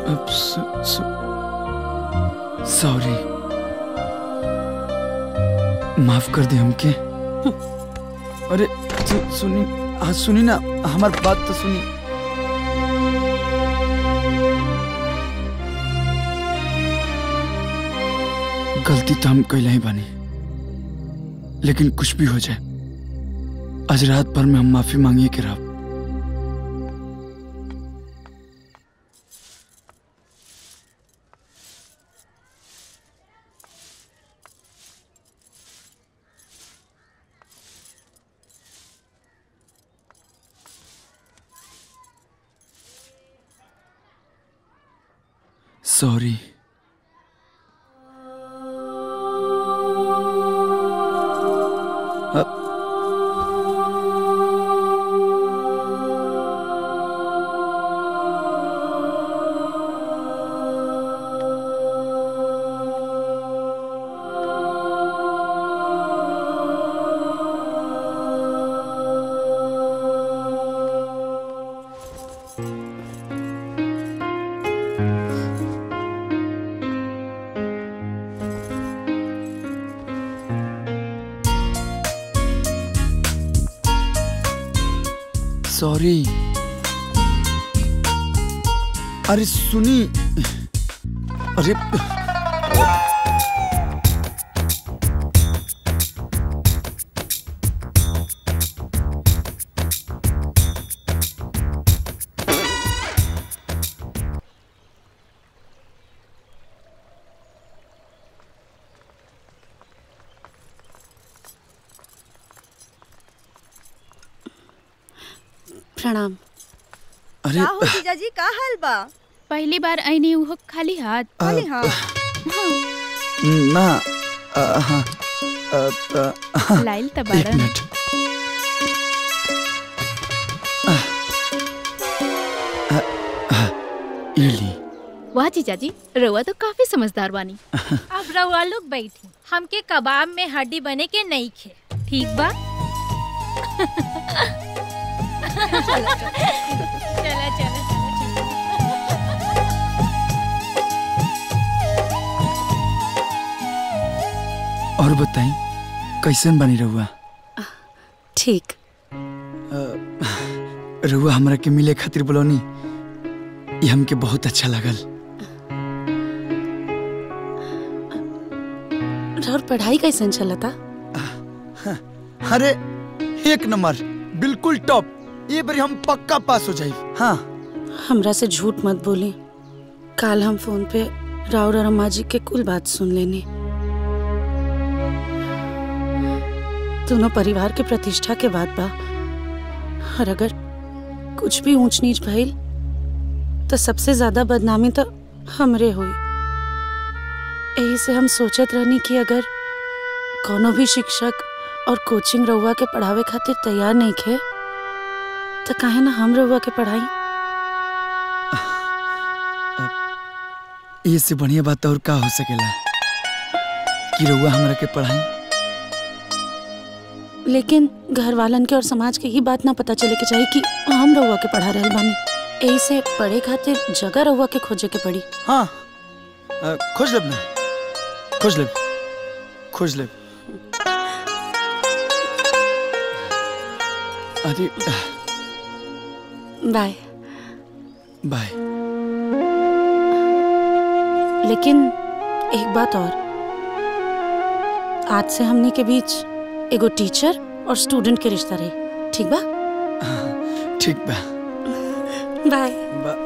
अब सॉरी माफ कर दे हमके अरे सु, सुनी हाँ सुनी ना हमार बात तो सुनी गलती तो हम कैले ही बानी लेकिन कुछ भी हो जाए आज रात भर में हम माफी मांगिए के रहा सॉरी सॉरी अरे सुनी अरे प्रणाम अरे का हो जीजाजी का हाल बा पहली बार आईनी उहो खाली हाथ खाली हाँ ना अ, हाँ अ, अ, हाँ, लाइल त एक बारन मिनट अ, अ, ये ली वाह जीजाजी रउआ तो काफी समझदार बानी अब रउआ लोग बैठी हमके कबाब में हड्डी बने के नहीं खे ठीक बा चला चला चला और बताई कैसन बनी रहुआ ठीक रहुआ हमरा के मिले खातिर बोलौनी ये हमके बहुत अच्छा लगल और पढ़ाई कैसन चलता अरे एक नंबर बिल्कुल टॉप ये बारी हम पक्का पास हो जाई हाँ हमरा से झूठ मत बोली काल हम फोन पे राउर और अम्मा जी के कुल बात सुन लेनी दोनों परिवार के प्रतिष्ठा के बाद बा और अगर कुछ भी ऊंच नीच भइल तो सबसे ज्यादा बदनामी तो हमरे हुई यही से हम सोचत रहनी कि अगर कोनो भी शिक्षक और कोचिंग रउआ के पढ़ावे खातिर तैयार नहीं खे तो काहे ना हम रउआ के पढ़ाई ये से बढ़िया बात और का हो सकेला कि रहुआ हमरा के पढ़ाई लेकिन घर वालन के और समाज के ही बात ना पता चले के चाहिए कि हम रउआ के पढ़ा रहल बानी यही से पढ़े खातिर जगह रउआ के खोजे के पड़ी हाँ अ, खोज लेब ना खोज लेब खोज लेब अरे बाय बाय लेकिन एक बात और आज से हमनी के बीच एगो टीचर और स्टूडेंट के रिश्ता रही ठीक बा ठीक बा बाय बा